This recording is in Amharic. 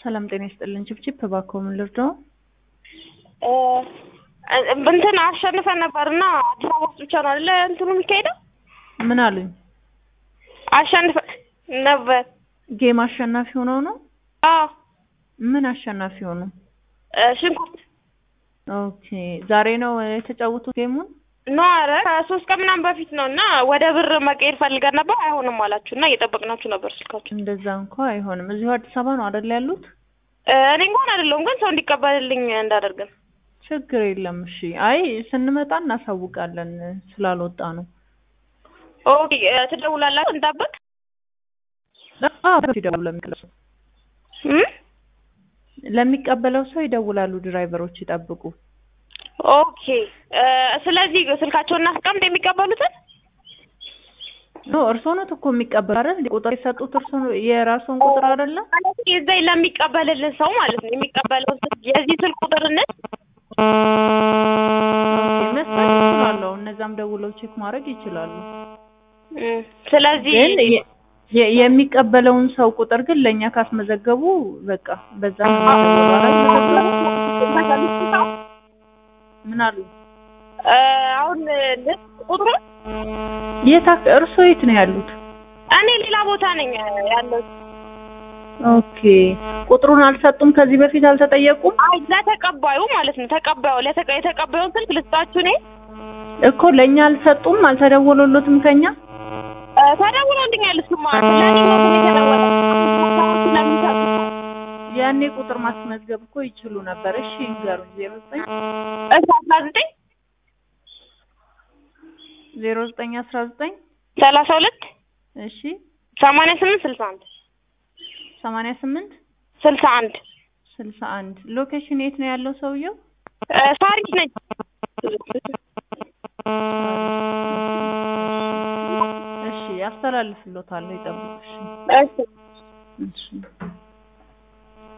ሰላም ጤና ይስጥልን። ችፕችፕ እባክዎ ምን ልርዳው? እንትን አሸንፈን ነበር እና አዲስ አበባ ውስጥ ብቻ ነው አይደለ እንትኑ የሚካሄደው? ምን አሉኝ? አሸንፈን ነበር። ጌም አሸናፊ ሆነው ነው? አዎ ምን አሸናፊ ሆኑ? ሽንኩርት ኦኬ ዛሬ ነው የተጫወቱት ጌሙን? ኖ ኧረ ከሶስት ቀን ምናምን በፊት ነው እና ወደ ብር መቀየር ፈልገን ነበር አይሆንም አላችሁ እና እየጠበቅናችሁ ነበር ስልካችሁ። እንደዛ እንኳ አይሆንም። እዚሁ አዲስ አበባ ነው አይደል ያሉት? እኔ እንኳን አይደለሁም ግን ሰው እንዲቀበልልኝ እንዳደርግን ችግር የለም። እሺ አይ ስንመጣ እናሳውቃለን ስላልወጣ ነው። ኦኬ ትደውላላችሁ እንጠብቅ? አዎ ይደውላሉ ለሚቀበለው ሰው እም? ለሚቀበለው ሰው ይደውላሉ ድራይቨሮች ይጠብቁ። ኦኬ ስለዚህ ስልካቸውን እናስቀምጥ የሚቀበሉትን ኖ እርስዎ ኖት እኮ የሚቀበሉ አይደል? ቁጥር የሰጡት እርስዎ የራስዎን ቁጥር አይደለም? ማለት የዛ ለሚቀበልልን ሰው ማለት ነው የሚቀበለውን ስልክ የዚህ ስልክ ቁጥር እንስ መስጠት ይችላለሁ። እነዛም ደውለው ቼክ ማድረግ ይችላሉ። እም፣ ስለዚህ ግን የ- የ- የሚቀበለውን ሰው ቁጥር ግን ለእኛ ካስመዘገቡ በቃ በዛ ነው የሚደወለው። አላስመዘገቡም? ምን አሉ? አሁን ልስ ቁጥሩ የት አክ- እርስዎ የት ነው ያሉት? እኔ ሌላ ቦታ ነኝ ያለሁት። ኦኬ ቁጥሩን አልሰጡም? ከዚህ በፊት አልተጠየቁም? አይ ለተቀባዩ ማለት ነው ተቀባዩ ለተቀ የተቀባዩን ስልክ ልስጣችሁ እኔ እኮ ለእኛ አልሰጡም? አልተደወሉሎትም ከኛ? ተደውሎልኛል። እሱማ ለእኔ ነው እኮ የተደወለ ስለሚሰጡ ያኔ ቁጥር ማስመዝገብ እኮ ይችሉ ነበር። እሺ ይንገሩኝ። ዜሮ ዘጠኝ እሺ አስራ ዘጠኝ ዜሮ ዘጠኝ አስራ ዘጠኝ ሰላሳ ሁለት እሺ ሰማንያ ስምንት ስልሳ አንድ ሰማንያ ስምንት ስልሳ አንድ ስልሳ አንድ ሎኬሽን የት ነው ያለው ሰውየው? ሳሪስ ነኝ። እሺ ያስተላልፍሎታል። ይጠብቁ። እሺ እሺ እሺ